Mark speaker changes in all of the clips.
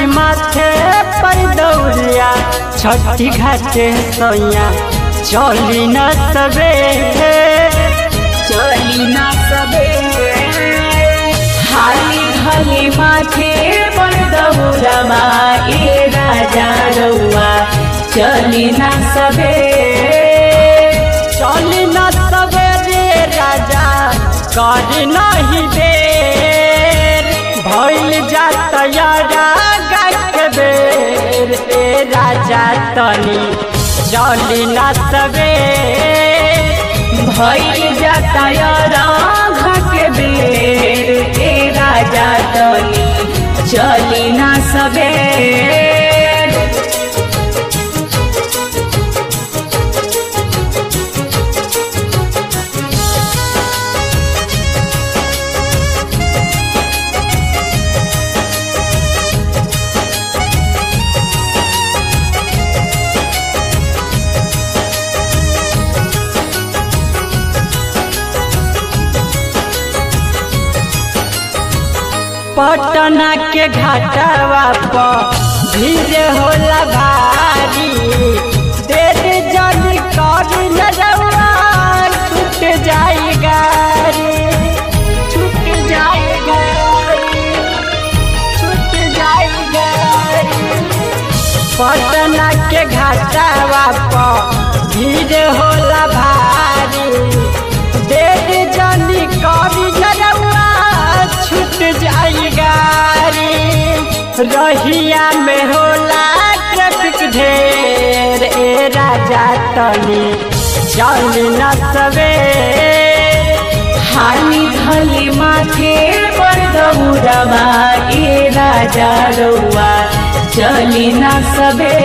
Speaker 1: माथे पर दौड़िया छठी घाटे सोया चली न सबे
Speaker 2: चली ना सबे हाली हाली माथे पर दौड़मा ए राजा रउआ चली ना सबे
Speaker 1: चली न सबे रे राजा कर नहीं देर भइल जात यारा गक बेर ए राजा तनी चली न सबे
Speaker 2: भइल जाता के बेर ए राजा तनी चली ना सबे
Speaker 1: पटना के घाटवा पर भीड़ होला भारी देर जन कर नजवा छूट जाई गाड़ी छूट जाई गाड़ी छूट जाई गाड़ी पटना के घाटवा पर भीड़ होला भारी देर जन कर नजवा छूट जाई गाड़ी रहिया में होला ट्रैफिक ढेर ए राजा तनी चल न सवे
Speaker 2: हाली धली माथे पर दौड़मा ए राजा रउआ चली ना सबे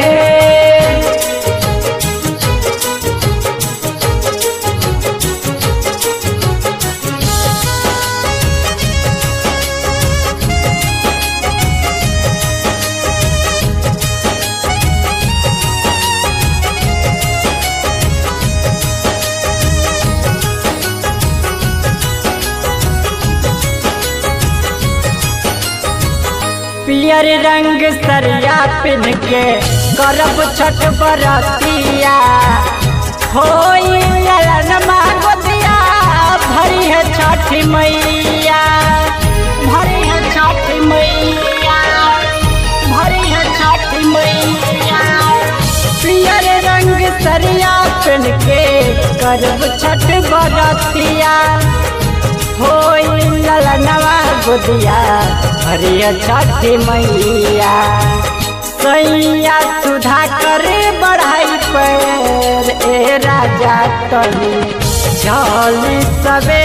Speaker 1: पियर रंग सरिया पिन के करब छठ बरतिया होई ललन मागोतिया भरी है छठ मैया भरी है छठ मैया भरी है छठ मैया पियर रंग सरिया पिन के करब छठ बरतिया होई ललनवा गुदिया हरिया छठी मैया सैया सुधा करे बढ़ाई पैर ए राजा तनी चली सबे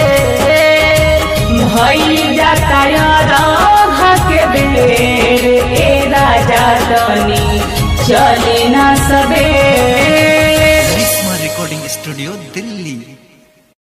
Speaker 2: भइल जाता राधा के बेर ए राजा तनी चली ना सबे
Speaker 3: करिश्मा रिकॉर्डिंग स्टूडियो दिल्ली